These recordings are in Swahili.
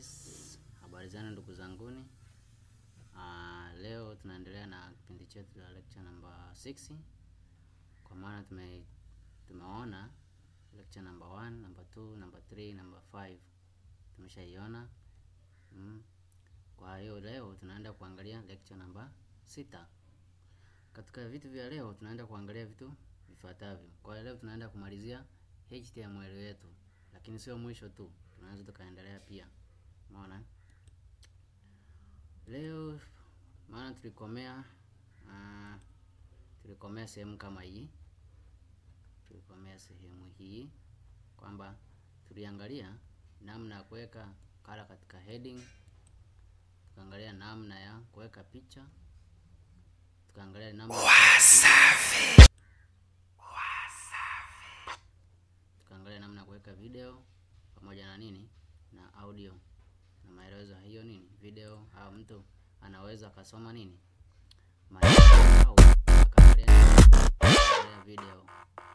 Yes, habari zenu ndugu zanguni. Uh, leo tunaendelea na kipindi chetu cha lecture number 6 kwa maana tume tumeona lecture number 1, number 2, number 3, number 5 tumeshaiona. Mm. Kwa hiyo leo tunaenda kuangalia lecture number 6. Katika vitu vya leo tunaenda kuangalia vitu vifuatavyo. Kwa hiyo leo tunaenda kumalizia HTML yetu, lakini sio mwisho tu, tunaweza tukaendelea pia. Umeona? Leo maana tulikomea uh, tulikomea sehemu kama hii, tulikomea sehemu hii kwamba tuliangalia namna ya kuweka kala katika heading, tukaangalia namna ya kuweka picha, tukaangalia namna tukaangalia namna ya kuweka video pamoja na nini na audio na maelezo hiyo nini video, au mtu anaweza akasoma nini maelezo au akaangalia video.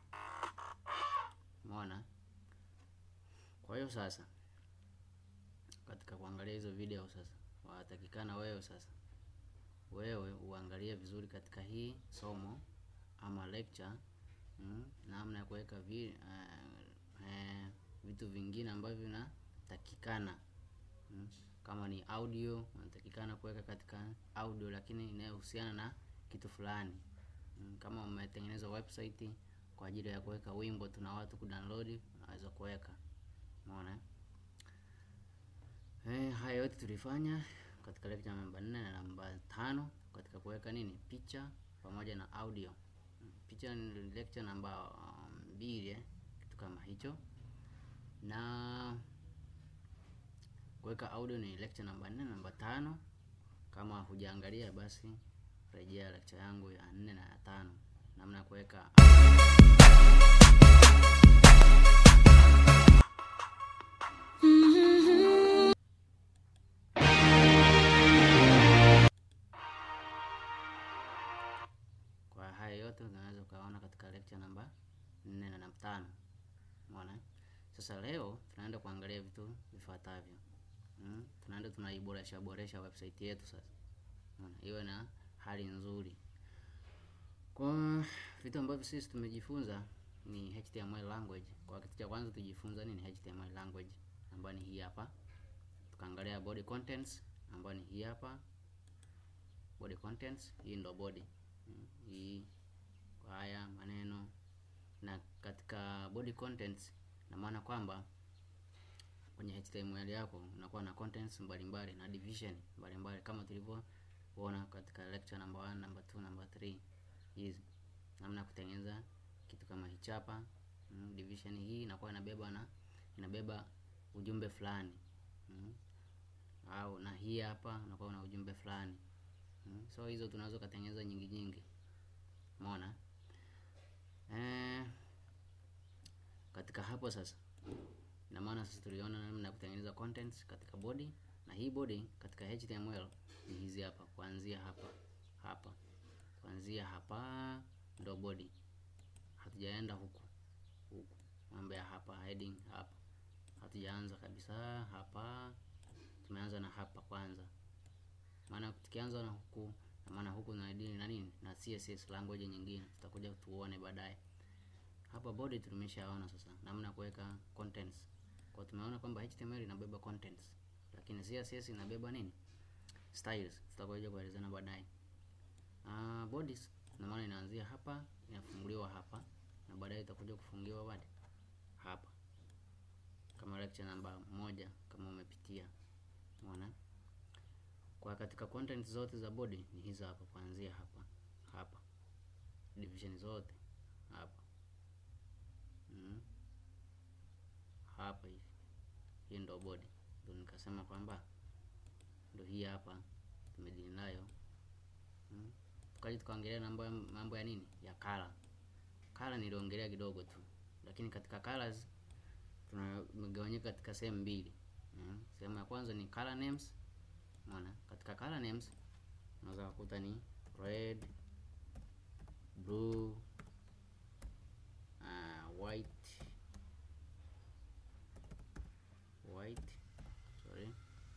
Umeona? Kwa hiyo sasa, katika kuangalia hizo video sasa, watakikana wewe sasa, wewe uangalie vizuri katika hii somo ama lecture mm, namna ya kuweka vi, uh, uh, vitu vingine ambavyo vinatakikana mm, kama ni audio unatakikana kuweka katika audio, lakini inayohusiana na kitu fulani mm, kama umetengeneza website kwa ajili ya kuweka wimbo tuna watu kudownload, unaweza kuweka. Umeona eh? Haya yote tulifanya katika lecture namba 4 na namba tano katika kuweka nini picha pamoja na audio. Picha ni lecture namba mbili um, kitu kama hicho, na kuweka audio ni lecture namba 4 na namba tano. Kama hujaangalia basi rejea lecture yangu ya 4 na ya tano, namna ya kuweka Kwa haya yote unaweza ukaona katika lecture namba 4 na namba tano. Umeona? Sasa leo tunaenda kuangalia vitu vifuatavyo. Mm, tunaenda tunaiboresha boresha website yetu sasa. Umeona? Iwe na hali nzuri. Kwa vitu ambavyo sisi tumejifunza ni HTML language. Kwa kitu cha kwanza tujifunza nini HTML language ambayo ni hii hapa. Tukaangalia body contents ambayo ni hii hapa. Body contents, hii ndo body. Mm, hii kwa haya maneno na katika body contents, na maana kwamba kwenye HTML yako unakuwa na contents mbalimbali na division mbalimbali kama tulivyoona katika lecture number 1, number 2, number 3. Hizi namna kutengeneza kitu kama hichi hapa. Mm, division hii inakuwa inabeba na inabeba ujumbe fulani. Mm, au na hii hapa unakuwa na ujumbe fulani. Mm, so hizo tunaweza kutengeneza nyingi nyingi. Umeona? Eh, katika hapo sasa, ina maana sasa tuliona namna ya kutengeneza contents katika body, na hii body katika HTML ni hizi hapa, kuanzia hapa hapa, kuanzia hapa ndo body. Hatujaenda huku huku, mambo ya hapa heading hapa, hatujaanza kabisa hapa, tumeanza na hapa kwanza, maana tukianza na huku na maana huku na dini na nini na CSS language nyingine tutakuja tuone baadaye. Hapa body tumeshaona sasa namna kuweka contents. Kwa tumeona kwamba HTML inabeba contents, lakini CSS inabeba nini? Styles. Tutakuja kuelezana baadaye. Ah, bodies na maana inaanzia hapa, inafunguliwa hapa na baadaye itakuja kufungiwa wapi? Hapa. Kama lecture namba moja kama umepitia. Umeona? Kwa katika content zote za body ni hizo hapa, kuanzia hapa hapa, division zote hapa mm. hapa hivi, hii ndo body, ndo nikasema kwamba ndo hii hapa tumedili nayo mm. Tukaja tukaongelea mambo mambo ya nini ya color. Color niliongelea kidogo tu, lakini katika colors tunagawanyika katika sehemu mbili mm. Sehemu ya kwanza ni color names Unaona, katika color names unaweza kukuta ni red, blue, uh, white white sorry,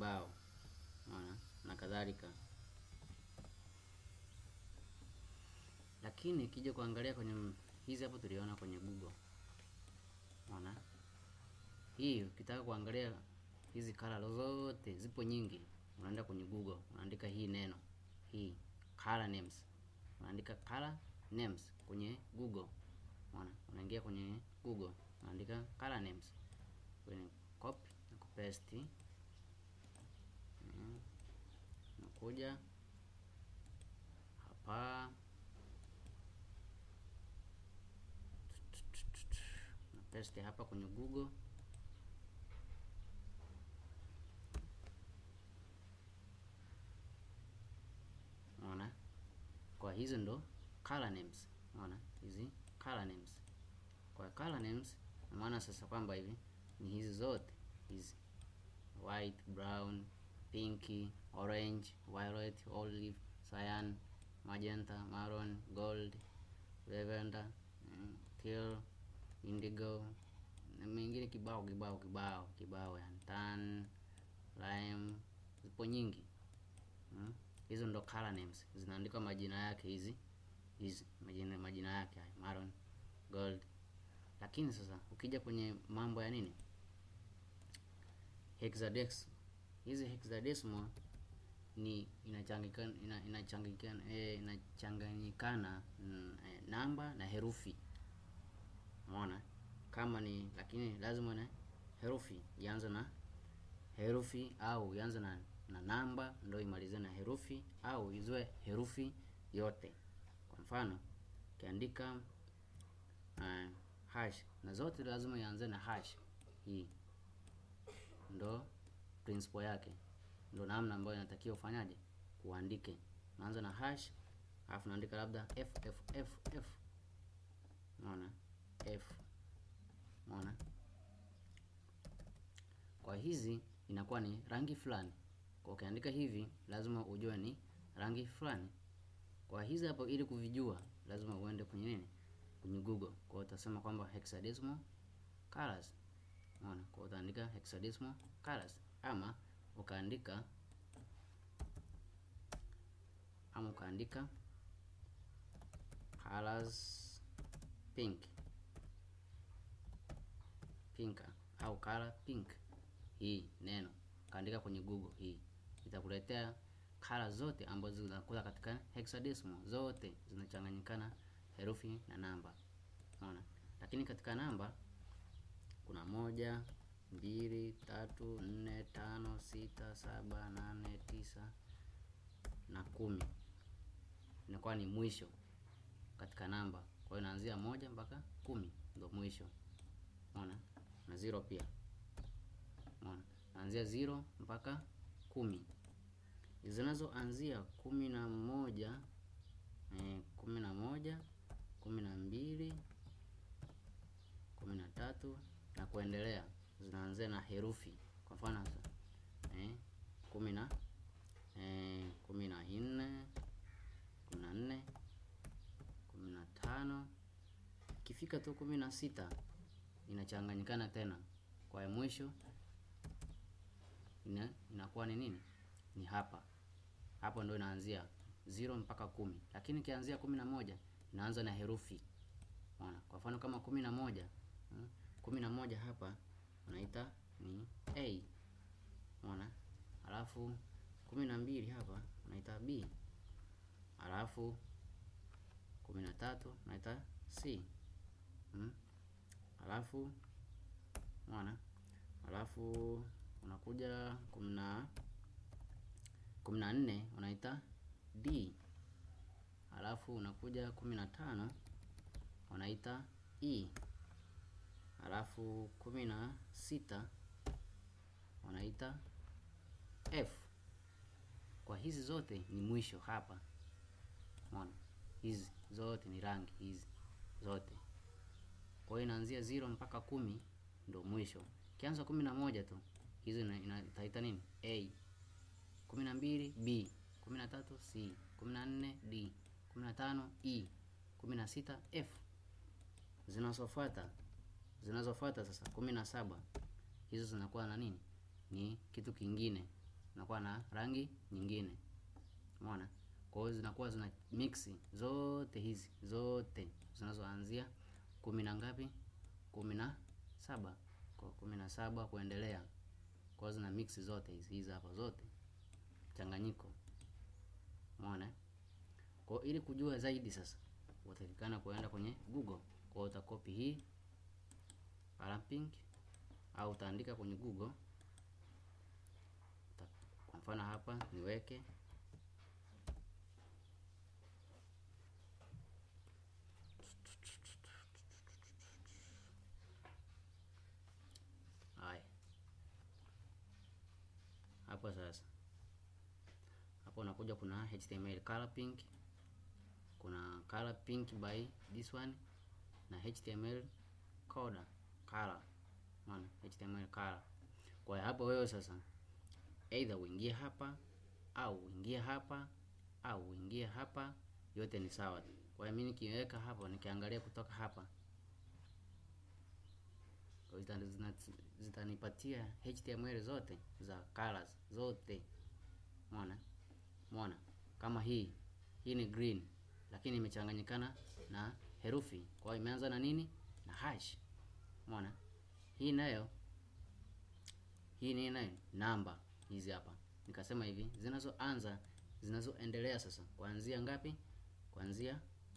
kibao, unaona na kadhalika. Lakini kija kuangalia kwenye hizi hapo tuliona kwenye Google, unaona hii, ukitaka kuangalia hizi color zote zipo nyingi, unaenda kwenye Google unaandika hii neno hii color names, unaandika color names kwenye Google, unaona unaingia kwenye Google unaandika color names kwenye copy na kupaste, mm, nakuja hapa na paste hapa kwenye Google Unaona, kwa hizo ndo color names. Unaona hizi color names, kwa color names na maana sasa kwamba hivi ni hizi zote hizi white, brown, pinky, orange, violet, olive, cyan, magenta, maroon, gold, lavender, mm, teal, indigo na mengine kibao kibao kibao kibao, yani tan, lime, zipo nyingi mm. Hizo ndo color names zinaandikwa majina yake hizi hizi majina majina yake haya maroon, gold. Lakini sasa ukija kwenye mambo ya nini hexadecimal, hizi hexadecimal ni inachanganyikana ina, inachanganyikana eh, inachanganyikana mm, eh, namba na herufi. Umeona kama ni lakini lazima na herufi ianze na herufi au ianze na na namba ndio imalize na herufi au izwe herufi yote. Kwa mfano ukiandika uh, hash na zote lazima ianze na hash. Hii ndo principle yake, ndo namna ambayo inatakiwa ufanyaje uandike. Unaanza na hash alafu naandika labda f f f f, unaona f, unaona. Kwa hizi inakuwa ni rangi fulani kwa ukiandika hivi lazima ujue ni rangi fulani. Kwa hizi hapo, ili kuvijua lazima uende kwenye nini, kwenye Google. Kwa hiyo utasema kwamba hexadecimal colors, unaona. Kwa hiyo utaandika hexadecimal colors, ama ukaandika ama ukaandika colors pink pinka au color pink, hii neno kaandika kwenye Google hii itakuletea kala zote ambazo zinakuwa katika hexadecimal, zote zinachanganyikana herufi na namba, unaona. Lakini katika namba kuna moja, mbili, tatu, nne, tano, sita, saba, nane, tisa na kumi, inakuwa ni mwisho katika namba. Kwa hiyo inaanzia moja mpaka kumi ndio mwisho, unaona, na zero pia, unaona, naanzia zero mpaka kumi zinazoanzia kumi na moja eh, kumi na moja kumi na mbili kumi na tatu na kuendelea zinaanzia na herufi. Kwa mfano sasa eh, kumi na eh, kumi na nne kumi na nne kumi na tano ikifika tu kumi na sita inachanganyikana tena, kwa mwisho ina, inakuwa ni nini? Ni hapa hapo ndo inaanzia zero mpaka kumi, lakini ikianzia kumi na moja inaanza na herufi unaona. Kwa mfano kama kumi na moja hmm, kumi na moja hapa unaita ni A unaona, alafu kumi na mbili hapa unaita B, alafu kumi na tatu unaita C hmm, alafu unaona, alafu unakuja kumi na kumi na nne unaita D, alafu unakuja kumi na tano unaita E, alafu kumi na sita unaita F. Kwa hizi zote ni mwisho hapa, unaona, hizi zote ni rangi hizi zote. Kwa hiyo inaanzia zero mpaka kumi ndo mwisho. Kianza kumi na moja tu hizi itaita nini? A kumi na mbili B, kumi na tatu C, kumi na nne D, kumi na tano E, kumi na sita F. Zinazofuata zinazofuata sasa kumi na saba hizo zinakuwa na nini? Ni kitu kingine, zinakuwa na rangi nyingine. Umeona? Kwa hiyo zinakuwa zina mix zote hizi zote zinazoanzia kumi na ngapi? kumi na saba kwa kumi na saba kuendelea. Kwa hiyo zina mix zote hizi hizi hapa zote mchanganyiko. Umeona? Kwa hiyo ili kujua zaidi sasa utatakikana kuenda kwenye Google. Kwa hiyo utakopi hii color pink au utaandika kwenye Google. Kwa mfano hapa niweke haya hapo sasa. Hapo unakuja kuna HTML color pink, kuna color pink by this one na HTML coda color, maana HTML color. Kwa hiyo hapo wewe sasa either uingie hapa au uingie hapa au uingie hapa, yote ni sawa tu. Kwa hiyo mimi nikiweka hapo nikiangalia kutoka hapa zitanipatia HTML zote za colors zote. Umeona? Umeona? Kama hii hii ni green lakini imechanganyikana na herufi. Kwa hiyo imeanza na nini? Na hash. Umeona? Hii nayo hii ni nayo namba hizi hapa. Nikasema hivi zinazoanza zinazoendelea sasa kuanzia ngapi? Kuanzia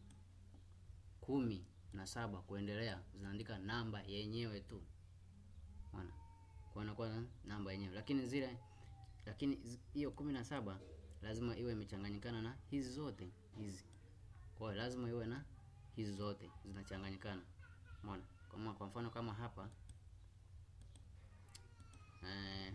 kumi na saba kuendelea zinaandika namba yenyewe tu. Umeona? Kwa inakuwa na namba yenyewe. Lakini zile lakini hiyo kumi na saba lazima iwe imechanganyikana na hizi zote hizi. Kwa hiyo lazima iwe na hizi zote zinachanganyikana. Umeona? Kama kwa mfano kama hapa eh,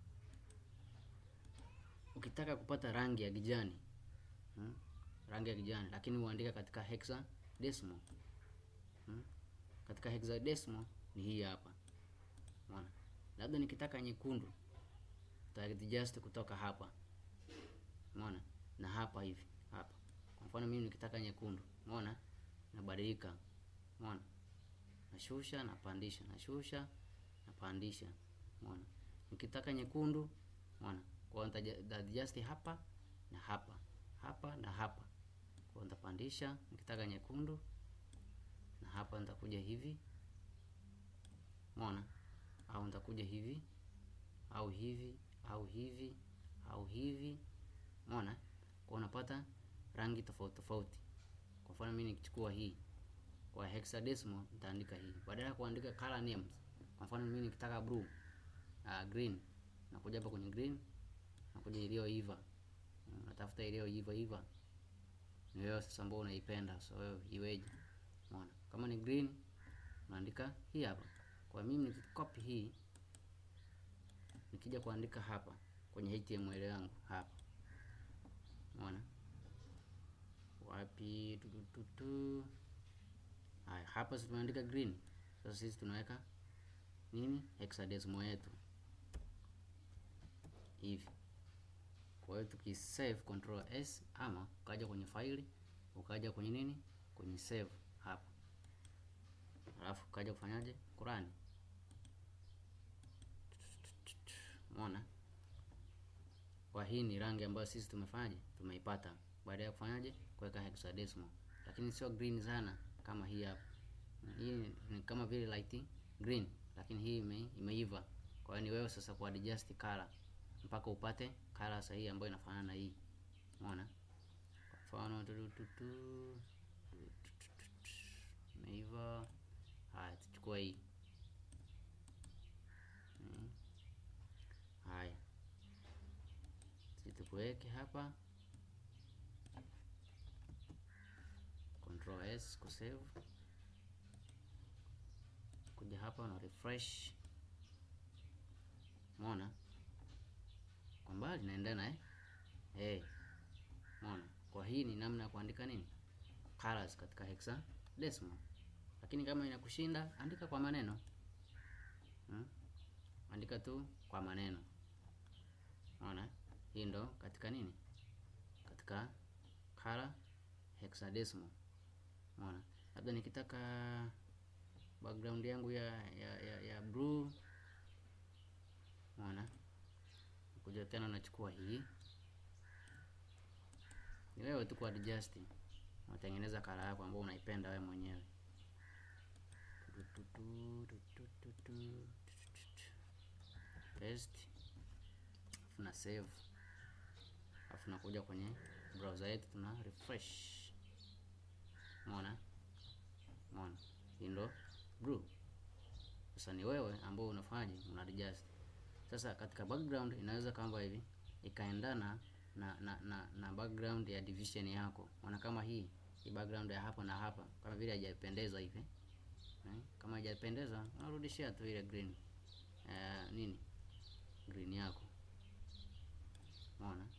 ukitaka kupata rangi ya kijani hmm? rangi ya kijani lakini uandika katika hexadecimal hmm? katika hexadecimal ni hii hapa. Umeona? Labda nikitaka nyekundu just kutoka hapa. Umeona? Na hapa hivi hapa. Kwa mfano mimi nikitaka nyekundu, umeona? Nabadilika. Umeona? Nashusha, napandisha, nashusha, napandisha. Umeona? Nikitaka nyekundu, umeona? Kwa hiyo nita hapa na hapa. Hapa na hapa. Kwa hiyo nitapandisha nikitaka nyekundu na hapa nitakuja hivi. Umeona? Au nitakuja hivi au hivi au hivi au hivi. Umeona? Kwa unapata rangi tofauti tofauti. Kwa mfano mimi nikichukua hii kwa hexadecimal nitaandika hii badala ya kuandika color names. Kwa mfano mimi nikitaka blue, uh, green, nakuja hapa kwenye green, nakuja iliyoiva, natafuta iliyoiva iva, ni wewe sasa ambao unaipenda, so wewe iweje? Umeona? Kama ni green naandika hii hapa. Kwa mimi nikikopi hii nikija kuandika hapa kwenye HTML yangu hapa, umeona wapi? tutututu. Haya, hapa sisi tumeandika green. Sasa sisi tunaweka nini? Hexadecimal yetu hivi. Kwa hiyo tukisave control S ama ukaja kwenye faili ukaja kwenye nini, kwenye save hapa, alafu ukaja kufanyaje, kurani Umeona? Kwa hii ni rangi ambayo sisi tumefanyaje? Tumeipata baada ya kufanyaje? Kuweka hexadecimal. Lakini sio green sana kama hii hapa. Hii ni kama vile light green, lakini hii ime, imeiva. Kwa hiyo ni wewe sasa ku adjust color mpaka upate color sahihi ambayo inafanana na hii. Umeona? Kwa mfano tututu imeiva. Haya, tuchukua hii. Hmm. Haya, situkuweke hapa control S ku save, kuja hapa na refresh. Umeona kwa mbali naendana eh? Hey. Umeona, kwa hii ni namna ya kuandika nini colors katika hexadecimal, lakini kama inakushinda andika kwa maneno hmm? Andika tu kwa maneno. Unaona? Hii ndo katika nini? Katika color hexadecimal. Unaona? Labda nikitaka background yangu ya ya, ya, ya blue. Unaona? Kuja unakuja tena unachukua hii, ni wewe tu kuadjust, unatengeneza kala yako ambayo unaipenda wewe mwenyewe. Paste, tuna save, alafu nakuja kwenye browser yetu tuna refresh. Umeona, umeona, hii ndo blue. Sasa ni wewe ambao unafanyaje, una adjust. Sasa katika background inaweza kama hivi ikaendana na na, na na background ya division yako. Unaona kama hii hii background ya hapa na hapa kama vile haijapendeza hivi eh? Kama haijapendeza unarudishia tu ile green eh, nini green yako, umeona,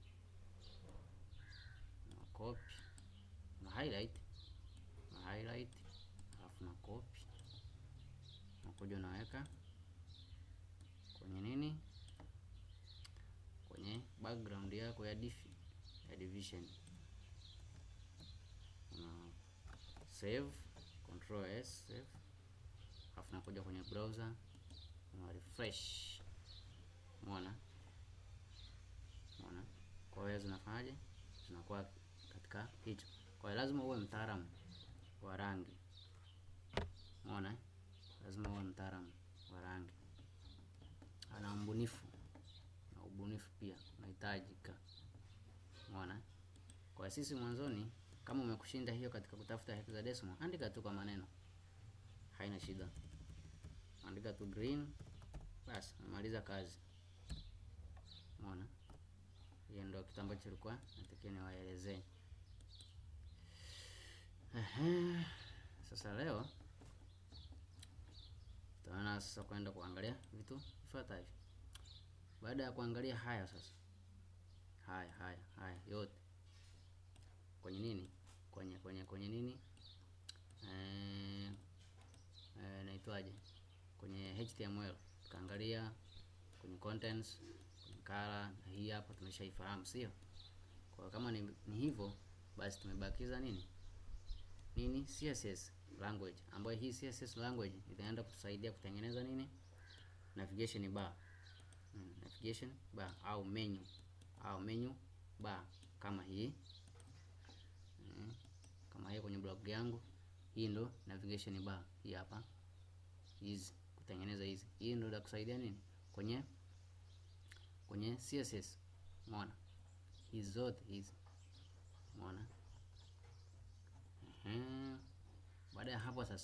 na copy na highlight na highlight, alafu na copy nakuja unaweka kwenye nini, kwenye background yako ya div ya division, una save control s save, alafu nakuja kwenye browser una refresh. Umeona, umeona. Kwa hiyo zinafanyaje, zinakuwa katika hicho. Kwa hiyo lazima uwe mtaalamu wa rangi, umeona, lazima uwe mtaalamu wa rangi ana mbunifu na ubunifu pia unahitajika, umeona. Kwa sisi mwanzoni, kama umekushinda hiyo katika kutafuta hexadecimal, andika tu kwa maneno, haina shida, andika tu green, basi umemaliza kazi, umeona. Hiyo ndio kitu ambacho kilikuwa natakiwa niwaelezee. Ehe, sasa leo tutaona sasa kwenda kuangalia vitu vifuatavyo. Baada ya kuangalia haya sasa, haya haya haya yote kwenye nini, kwenye kwenye kwenye nini, eh, eh, naitwaje, kwenye HTML tukaangalia kwenye contents, kwenye color, na hii hapa tumeshaifahamu, sio? Kwa kama ni, ni hivyo basi tumebakiza nini nini CSS language ambayo hii CSS language itaenda kutusaidia kutengeneza nini navigation bar mm, navigation bar au menu au menu bar kama hii mm, kama hii kwenye blog yangu hii ndo navigation bar hii hapa, hizi kutengeneza hizi, hii ndo itakusaidia nini kwenye kwenye CSS. Umeona hizi zote hizi, umeona ehe. Baada ya hapo sasa,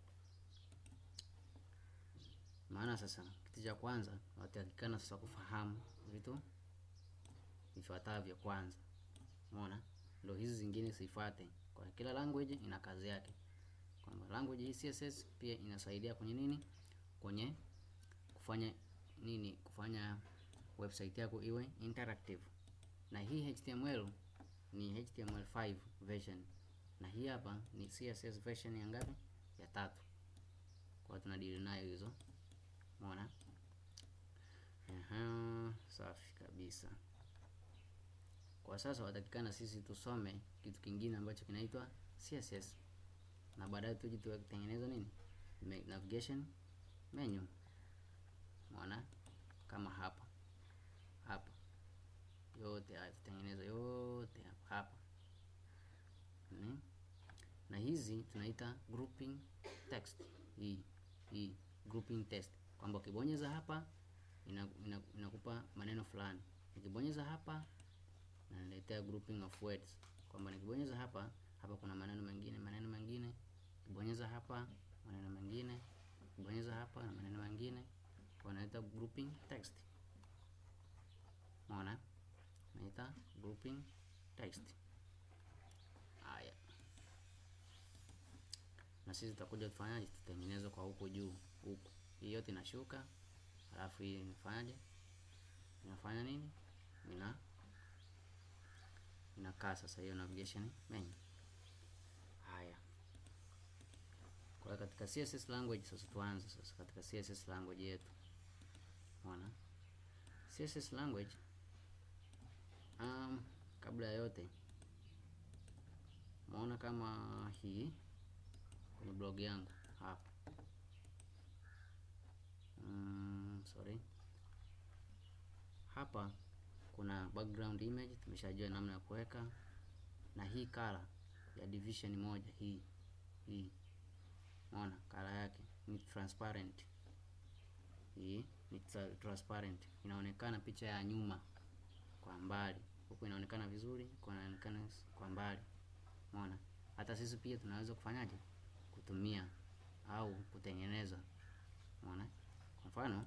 maana sasa kitu cha kwanza watakikana sasa kufahamu vitu vifuatavyo kwanza. Umeona, ndio hizi zingine sifuate. Kwa kila language ina kazi yake, kwamba language hii CSS pia inasaidia kwenye nini, kwenye kufanya nini, kufanya website yako iwe interactive, na hii HTML ni HTML5 version na hii hapa ni CSS version ya ngapi? Ya tatu. Kwa tunadili nayo hizo, umeona. Aha, safi kabisa. Kwa sasa watakikana sisi tusome kitu kingine ambacho kinaitwa CSS na baadaye tuje tutengeneza nini, navigation menu. Umeona, kama hapa hapa, yote haya tutengeneza yote hapa hapa Hmm. Na hizi tunaita grouping text. Hii hii grouping text kwamba ukibonyeza hapa inakupa ina, ina maneno fulani, nikibonyeza hapa naniletea grouping of words, kwamba nikibonyeza hapa hapa kuna maneno mengine maneno mengine, nikibonyeza hapa maneno mengine, nikibonyeza hapa na maneno mengine, kwa naita grouping text. Umeona, naita grouping text. Haya, na sisi tutakuja tufanyaje? Tutengeneze kwa huko juu huku, hii yote inashuka, alafu hii inafanyaje? Inafanya nini? Ina inakaa sasa hiyo navigation menu. Haya, kwa katika CSS language sasa, tuanze sasa katika CSS language yetu. Unaona, CSS language um, kabla ya yote Umeona kama hii kwenye blog yangu hapa, mm, sorry hapa kuna background image tumeshajua namna ya kuweka, na hii color ya division moja hii hii, unaona color yake ni transparent. Hii ni transparent, inaonekana picha ya nyuma kwa mbali, huku inaonekana vizuri, huku inaonekana kwa mbali, unaona. Hata sisi pia tunaweza kufanyaje, kutumia au kutengeneza, unaona. Kwa mfano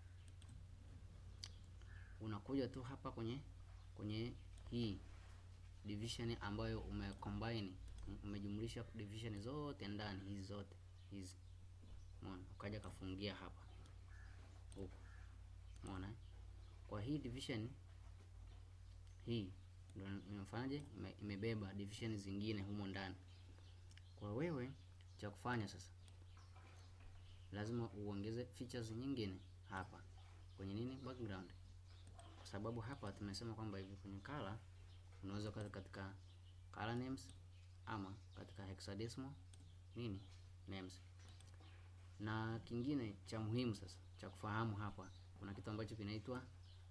unakuja tu hapa kwenye kwenye hii division ambayo umecombine umejumlisha division zote ndani hizi zote hizi, umeona, ukaja kafungia hapa huku, umeona. Kwa hii division hii ndio imefanyaje, imebeba division zingine humo ndani. Kwa wewe cha kufanya sasa, lazima uongeze features nyingine hapa kwenye nini, background kwa sababu hapa tumesema kwamba hivi kwenye color unaweza kaza katika color names ama katika hexadecimal nini names. Na kingine cha muhimu sasa cha kufahamu hapa, kuna kitu ambacho kinaitwa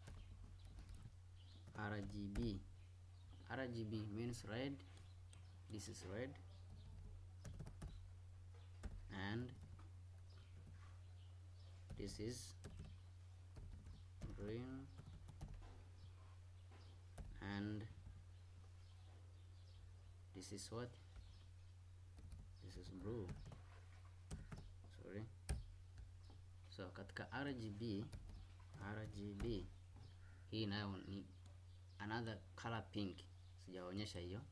RGB. RGB means red, this is red and this is green and this is what this is blue sorry so katika RGB RGB hii nayo ni another color pink sijaonyesha hiyo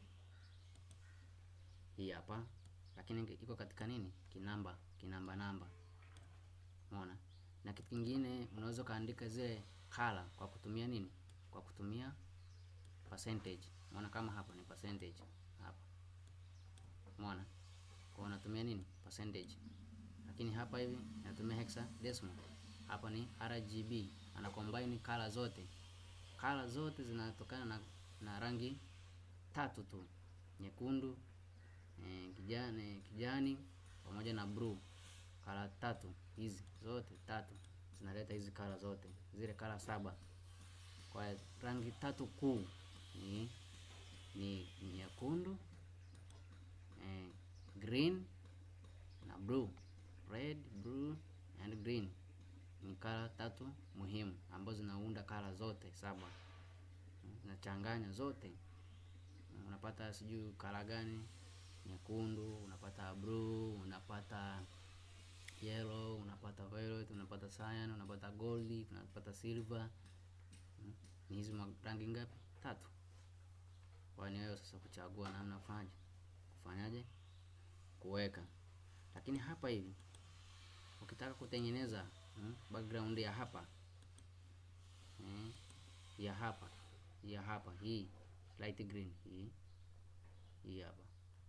hii hapa lakini iko katika nini kinamba kinamba namba umeona na kitu kingine unaweza kaandika zile color kwa kutumia nini kwa kutumia percentage. Umeona kama hapa ni percentage hapa, umeona kwa unatumia nini percentage, lakini hapa hivi natumia hexadecimal. Hapa ni RGB, ana combine color zote, color zote zinatokana na, na rangi tatu tu, nyekundu eh, kijani, kijani pamoja na blue. Color tatu hizi zote tatu zinaleta hizi color zote, zile color saba kwa rangi tatu kuu ni ni nyekundu eh, green na blue. Red, blue and green ni kala tatu muhimu ambazo zinaunda kala zote saba, zinachanganya zote, unapata sijui kala gani, nyekundu, unapata blue, unapata yellow, unapata violet, unapata cyan, unapata gold, unapata silver. Ni hizi rangi ngapi? Tatu. Kwa ni wewe sasa kuchagua namna kufanyaje kufanyaje kuweka. Lakini hapa hivi ukitaka kutengeneza hmm, background ya hapa hmm, ya hapa ya hapa hii light green hii hii hapa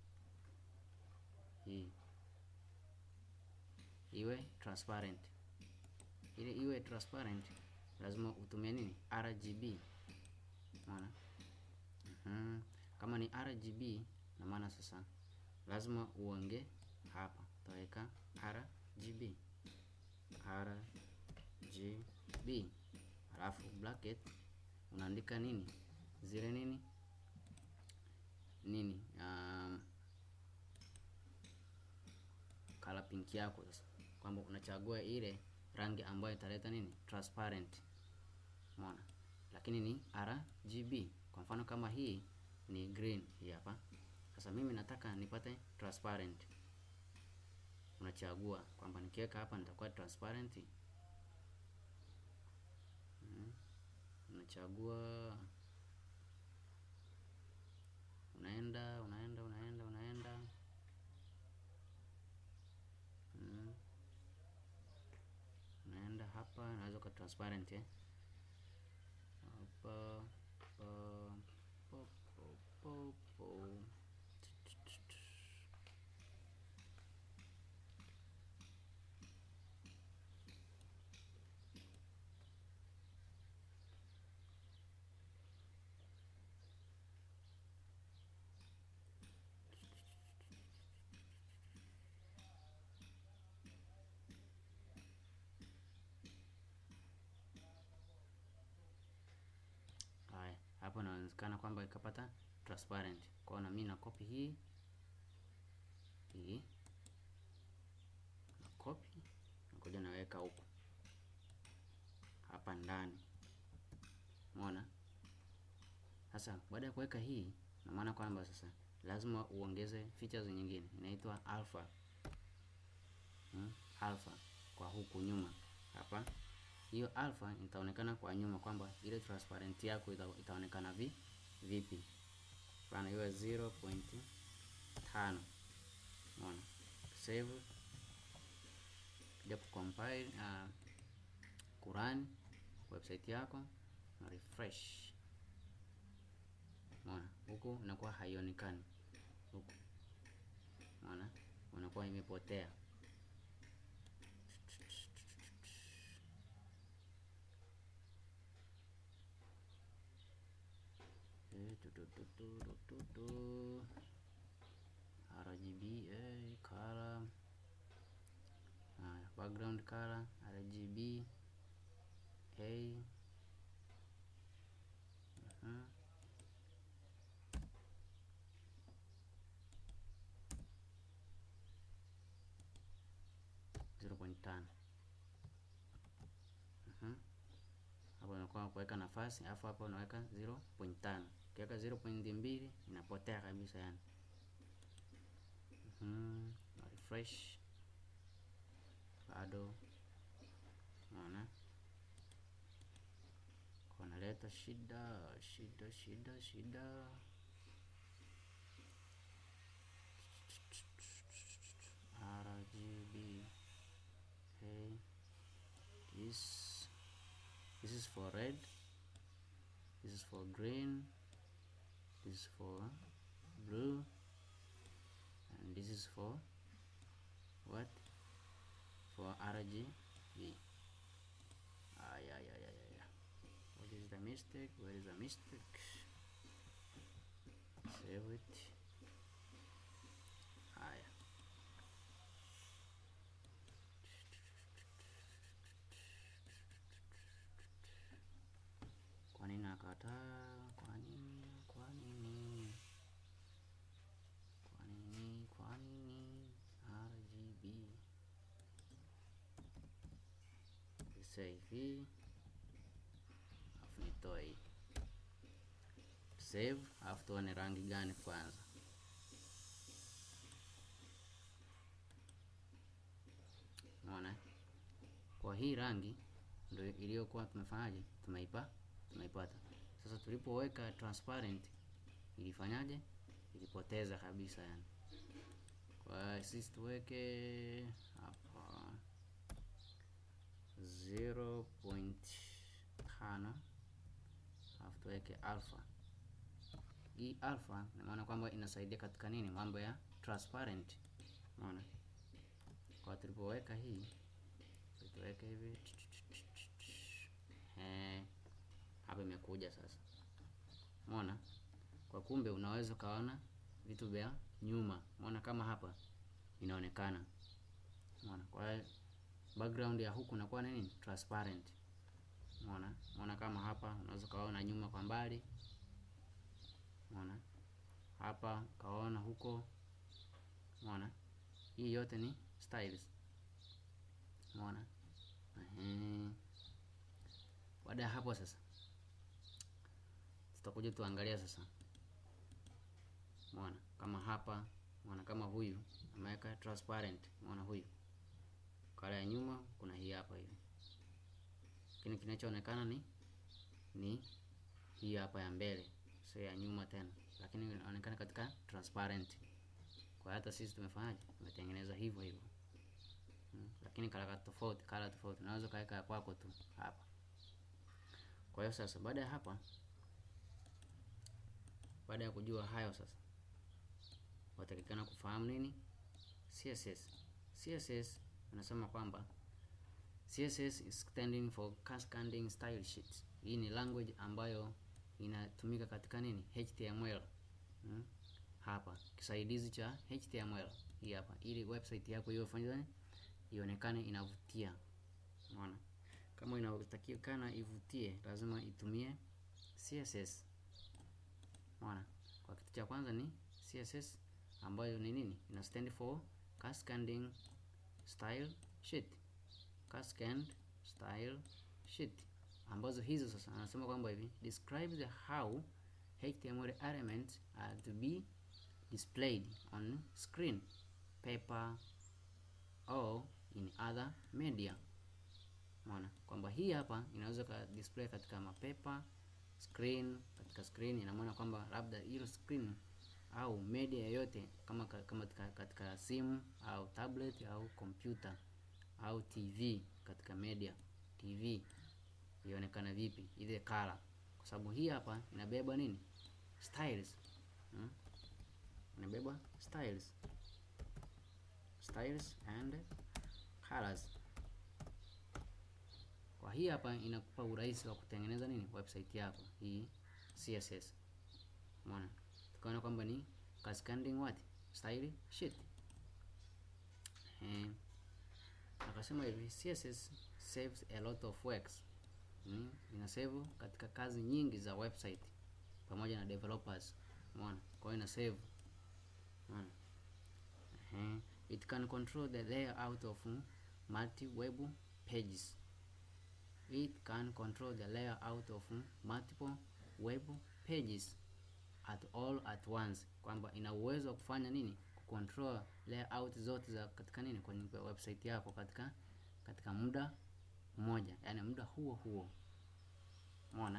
hii iwe transparent, ili iwe transparent lazima utumie nini? RGB. Unaona? Mm, kama ni RGB na maana sasa lazima uonge hapa, utaweka RGB RGB, alafu bracket unaandika nini zile nini nini um, color pink yako sasa, kwamba unachagua ile rangi ambayo italeta nini transparent, umeona, lakini ni RGB. Kwa mfano kama hii ni green hii hapa. Sasa mimi nataka nipate transparent, unachagua kwamba nikiweka hapa nitakuwa transparent. Hmm. Unachagua, unaenda unaenda unaenda unaenda hmm. Unaenda hapa naweza kwa transparent eh? hapa po, po, po, po. inawezekana kwamba ikapata transparent. Kwa hiyo na mimi na copy hii hii na copy nakuja naweka huku hapa ndani, umeona. Sasa baada ya kuweka hii, na maana kwamba sasa lazima uongeze features nyingine inaitwa alpha hmm, alpha kwa huku nyuma hapa. Hiyo alpha itaonekana kwa nyuma kwamba ile transparent yako ita, itaonekana vi vipi, bana iwe 0.5 umeona. Save kuja kucompile uh, kurun website yako na refresh Umeona, huku inakuwa haionekani huku, umeona, unakuwa imepotea. RGB eh, color haya, background color RGB a uh-huh. 0.5 Mhm. hapo unakuwa kuweka nafasi, alafu hapa unaweka 0.5. Ukiweka 0.2 inapotea kabisa yani. Mhm. Na refresh bado unaona kunaleta shida shida shida shida. RGB okay. This this is for red, this is for green, this is for blue, and this is for what? For RGB. Ah, yeah, yeah, yeah, yeah, yeah. What is the mistake? Where is the mistake? Save it. Haya. Kwa nini nakataa? Kwa nini? Kwa nini? Kwa nini? Kwa nini? RGB. Sasa hivi alafu nitoe hii. Save, alafu tuone rangi gani kwanza. Unaona? Kwa hii rangi ndio iliyokuwa tumefanyaje? Tumeipa tumeipata. Sasa tulipoweka transparent ilifanyaje? Ilipoteza kabisa yani. Kwa sisi tuweke hapa 0.5 alafu tuweke alpha. Hii alpha ina maana kwamba inasaidia katika nini? Mambo ya transparent. Unaona? Kwa tulipoweka hii tuweke hivi eh, hapa imekuja sasa. Umeona? Kwa kumbe unaweza ukaona vitu vya nyuma. Umeona kama hapa inaonekana. Umeona? Kwa hiyo background ya huku inakuwa nini? Transparent. Umeona? Umeona kama hapa unaweza kaona nyuma kwa mbali. Umeona? Hapa kaona huko. Umeona? Hii yote ni styles. Umeona? Ehe. Baada ya hapo sasa tutakuja tuangalia sasa. Umeona? Kama hapa, umeona kama huyu ameweka transparent. Umeona huyu. Kala ya nyuma kuna hii hapa hivi. Lakini kinachoonekana ni ni hii hapa ya mbele, sio ya nyuma tena. Lakini inaonekana katika transparent. Kwa hata sisi tumefanyaje? Tumetengeneza hivyo hivyo. Hmm. Lakini kala tofauti, kala tofauti. Unaweza kaweka kwako tu hapa. Kwa hiyo sasa baada ya hapa baada ya kujua hayo sasa watakikana kufahamu nini? CSS. CSS anasema kwamba CSS is standing for Cascading Style Sheets. Hii ni language ambayo inatumika katika nini? HTML. Hmm? Hapa kisaidizi cha HTML hii hapa, ili website yako iwe fanya ionekane inavutia. Unaona? Kama inatakikana ivutie, lazima itumie CSS. Umeona? Kwa kitu cha kwanza ni CSS ambayo ni nini? Ina stand for Cascading Style Sheet. Cascade Style Sheet. Ambazo hizo sasa anasema kwamba hivi describe the how HTML elements are to be displayed on screen, paper or in other media. Umeona? Kwamba hii hapa inaweza ka display katika mapepa, screen, katika screen ina maana kwamba labda hilo screen au media yoyote kama kama katika, katika simu au tablet au kompyuta au TV katika media TV ionekana vipi ile color, kwa sababu hii hapa inabeba nini styles hmm? inabeba styles styles and colors. Kwa hii hapa inakupa urahisi wa kutengeneza nini website yako hii CSS. Umeona, tukaona kwamba ni cascading what style sheet eh, akasema hivi CSS saves a lot of works mm, ina save katika kazi nyingi za website pamoja na developers. Umeona, kwa hiyo ina save. Umeona, eh, it can control the layout of multi web pages it can control the layout of multiple web pages at all at once, kwamba ina uwezo wa kufanya nini, kucontrol layout zote za katika nini, kwenye website yako katika katika muda mmoja, yani muda huo huo. Umeona?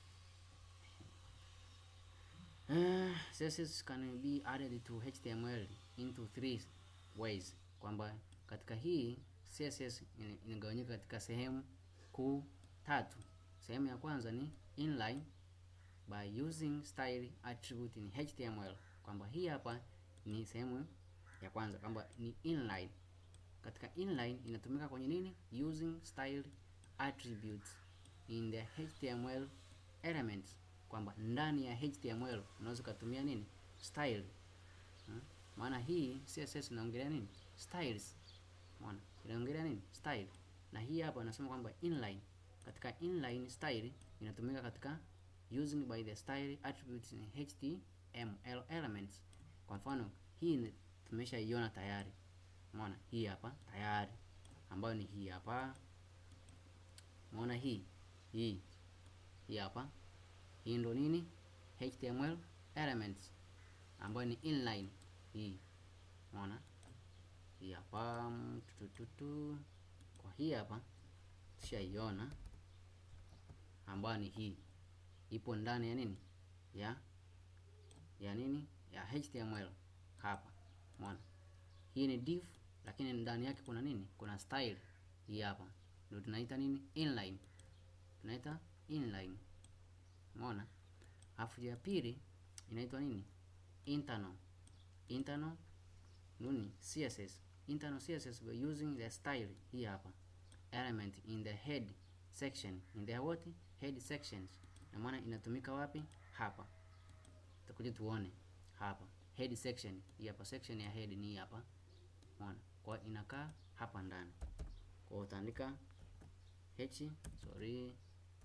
Uh, CSS can be added to HTML into three ways, kwamba katika hii CSS inagawanyika katika sehemu kuu tatu. Sehemu ya kwanza ni inline by using style attribute in HTML, kwamba hii hapa ni sehemu ya kwanza kwamba ni inline. Katika inline inatumika kwenye nini? Using style attributes in the HTML elements, kwamba ndani ya HTML unaweza kutumia nini? Style. Hmm? Maana hii CSS inaongelea nini? Styles. Umeona? Inaongelea nini? Style na hii hapa anasema kwamba inline, katika inline style inatumika katika using by the style attributes in HTML elements. Kwa mfano hii tumeshaiona tayari, umeona hii hapa tayari, ambayo ni hii hapa, umeona hii hii hii hapa, hii ndo nini HTML elements ambayo ni inline hii, umeona hii hapa tutututu kwa hii hapa tushaiona, ambayo ni hii ipo ndani ya nini ya ya nini ya HTML hapa, umeona hii ni div, lakini ndani yake kuna nini? Kuna style. Hii hapa ndio tunaita nini? Inline, tunaita inline, umeona. Alafu ya pili inaitwa nini? Internal, internal nini? CSS internal CSS by using the style hii hapa element in the head section in the what head sections, na maana inatumika wapi? Hapa tutakuja tuone hapa head section hii hapa, section ya head ni hapa, umeona. Kwa inakaa hapa ndani, kwa utaandika h sorry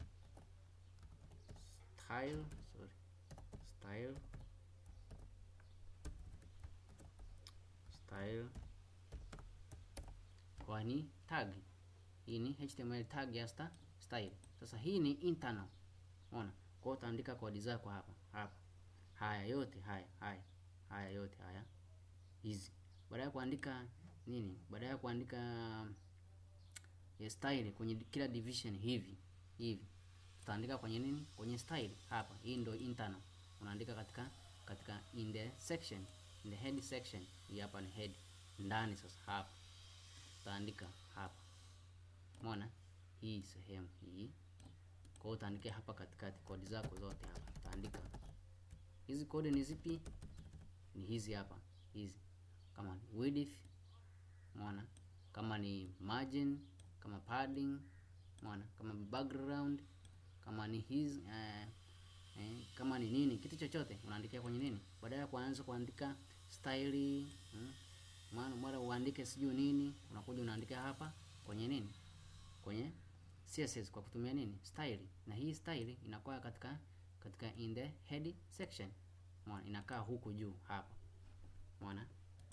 style sorry style style kwa ni tag. Hii ni HTML tag ya sta style. Sasa hii ni internal. Unaona? Kwa utaandika kodi zako hapa hapa. Haya yote haya haya haya yote haya hizi. Baada ya kuandika nini? Baada ya kuandika ya style kwenye kila division hivi hivi. Utaandika kwenye nini? Kwenye style hapa. Hii ndio internal. Unaandika katika katika in the section, in the head section. Hii hapa ni head ndani sasa hapa utaandika hapa, umeona hii sehemu hii. Kwa hiyo utaandikia hapa katikati kodi zako zote hapa, utaandika hizi kodi ni zipi? Ni hizi hapa, hizi kama ni width, umeona, kama ni margin, kama padding, umeona, kama background, kama ni hizi eh, eh, kama ni nini, kitu chochote unaandikia kwenye nini, baadaye kuanza kuandika style hmm maana mara uandike sijui nini, unakuja unaandika hapa kwenye nini, kwenye CSS kwa kutumia nini style, na hii style inakuwa katika katika in the head section. Umeona, inakaa huku juu hapa. Umeona?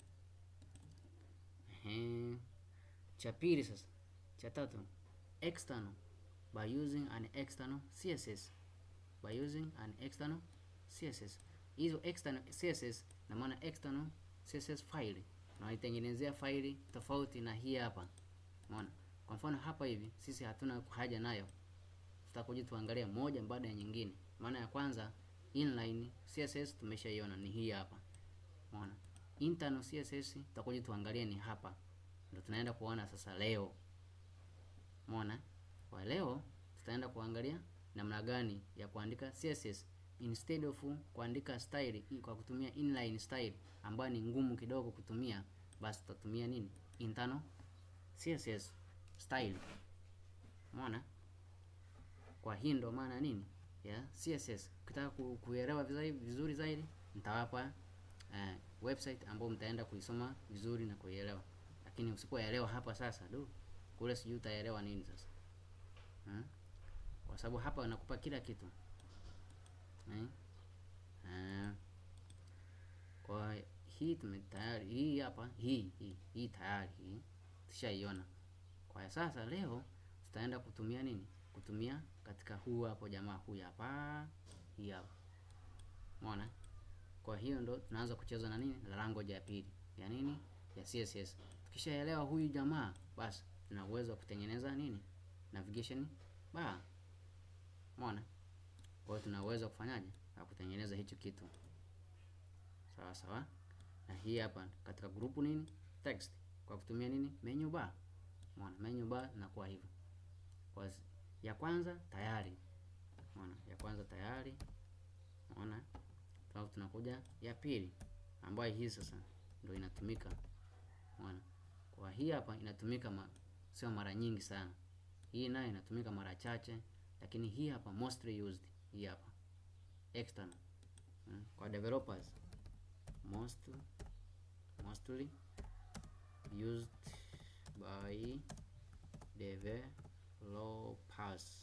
Ehe. Cha pili sasa, cha tatu, external by using an external CSS. By using an external CSS. Hizo external CSS na maana external CSS file unaitengenezea faili tofauti na hii hapa. Umeona? Kwa mfano hapa hivi sisi hatuna haja nayo, tutakuja tuangalia moja baada ya nyingine. Maana ya kwanza inline CSS tumeshaiona ni hii hapa. Umeona? Internal CSS tutakuja tuangalie ni hapa. Ndio tunaenda kuona sasa leo. Umeona? Kwa leo tutaenda kuangalia namna gani ya kuandika CSS instead of kuandika style kwa kutumia inline style ambayo ni ngumu kidogo kutumia, basi tutatumia nini? Internal CSS style. Umeona? Kwa hii ndo maana nini ya CSS. Ukitaka ku, kuelewa vizuri, vizuri zaidi nitawapa uh, website ambayo mtaenda kuisoma vizuri na kuielewa, lakini usipoelewa hapa sasa, du kule sijui utaelewa nini sasa hmm? Kwa sababu hapa nakupa kila kitu hmm? Uh, kwa hii tume tayari hii hapa hii hii hii tayari hii tushaiona. Kwa sasa leo tutaenda kutumia nini? Kutumia katika huu hapo jamaa huyu hapa hii hapa. Umeona? Kwa hiyo ndo tunaanza kucheza na nini? Language ya pili. Ya nini? Ya CSS. Tukishaelewa huyu jamaa, basi tuna uwezo wa kutengeneza nini? Navigation bar. Umeona? Kwa hiyo tuna uwezo wa kufanyaje? Wa kutengeneza hicho kitu. Sawa sawa. Na hii hapa katika grupu nini? Text. Kwa kutumia nini? Menu bar. Umeona? Menu bar inakuwa hivyo. Kwa ya kwanza tayari. Umeona? Ya kwanza tayari. Umeona? Alafu tunakuja ya pili ambayo hii sasa ndio inatumika. Umeona? Kwa hii hapa inatumika ma, sio mara nyingi sana. Hii nayo inatumika mara chache, lakini hii hapa mostly used. Hii hapa external. Hmm. Kwa developers most mostly used by developers.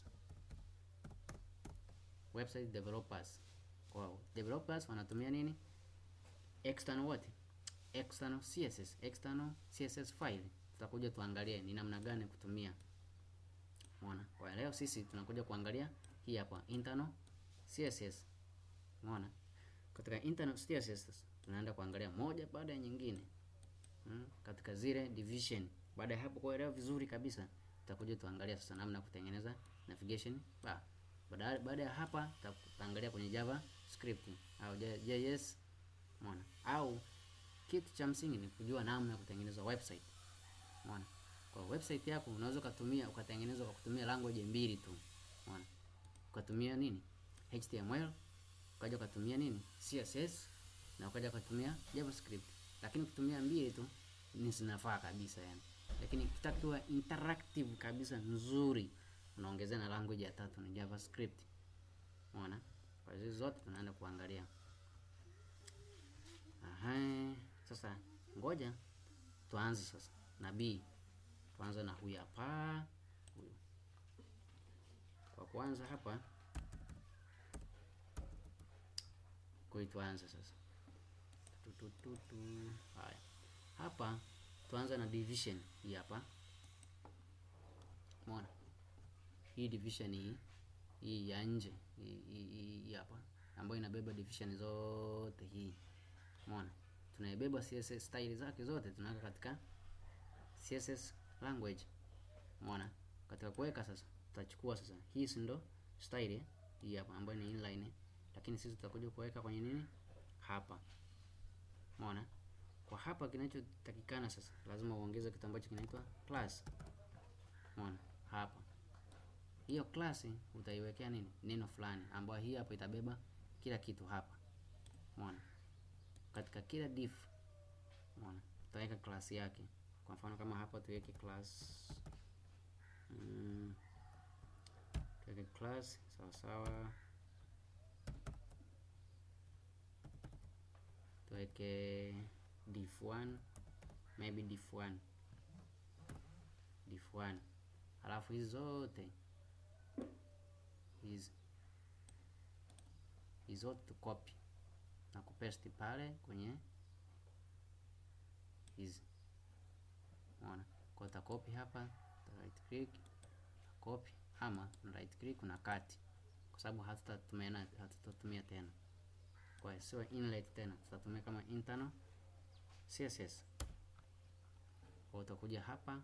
Website developers. Wow. Developers wanatumia nini? External what? External CSS, external CSS file. Tutakuja tuangalie ni namna gani kutumia. Umeona? Kwa leo sisi tunakuja kuangalia hii hapa internal CSS. Umeona? Katika internal CSS tunaenda kuangalia moja baada ya nyingine. Hmm? Katika zile division. Baada ya hapo kuelewa vizuri kabisa, tutakuja tuangalia sasa namna kutengeneza navigation bar. Baada baada ya hapa tutaangalia kwenye Java script au JS. Umeona? Au kitu cha msingi ni kujua namna ya kutengeneza website. Umeona? Kwa website yako unaweza kutumia ukatengeneza kwa kutumia language mbili tu. Umeona? Ukatumia nini? HTML, ukaja ukatumia nini? CSS na ukaja ukatumia JavaScript. Lakini kutumia mbili tu ni zinafaa kabisa yani. Lakini ukitaka kuwa interactive kabisa nzuri unaongezea na language ya tatu ni JavaScript. Umeona? Kwa hizo zote tunaenda kuangalia. Aha, sasa ngoja tuanze sasa na B. Tuanze na huyu hapa, huyu. Kwa kwanza hapa kwa tuanze sasa. Tu, tu, tu, tu. Haya. Hapa tuanze na division hii hapa. Umeona? Hii division hii hii ya nje hii hii hapa ambayo inabeba division zote hii. Umeona? Tunaibeba CSS style zake zote tunaweka katika CSS language. Umeona? Katika kuweka sasa tutachukua sasa hii si ndo style hii hapa ambayo ni inline, lakini sisi tutakuja kuweka kwenye nini? Hapa. Umeona? Kwa hapa kinachotakikana sasa lazima uongeze kitu ambacho kinaitwa class. Umeona? Hapa. Hiyo class utaiwekea nini? Neno fulani ambayo hii hapa itabeba kila kitu hapa. Umeona? Katika kila div. Umeona? Tutaweka class yake. Kwa mfano kama hapa tuweke class mm, tuweke class sawa sawa, tuweke div1 maybe div1 div1, halafu hizi zote hizi hizi zote tu copy na kupaste pale kwenye hizi. Unaona? Kwa uta copy hapa, uta right click, copy ama na right click na cut. Kwa sababu hatutatumia hatutatumia tena. Kwa hiyo sio inlet tena, tutatumia kama internal CSS. Kwa utakuja hapa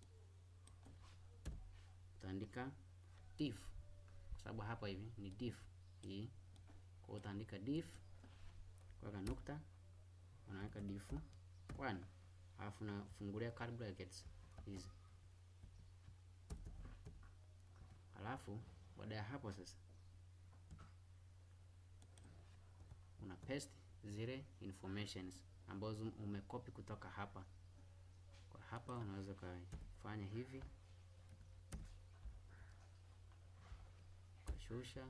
utaandika div kwa sababu hapa hivi ni div hii. Kwa utaandika div, kuweka nukta, unaweka div 1 alafu unafungulia curly brackets hizi, alafu baada ya hapo sasa una paste zile informations ambazo umekopi kutoka hapa. Kwa hapa unaweza ukafanya hivi shusha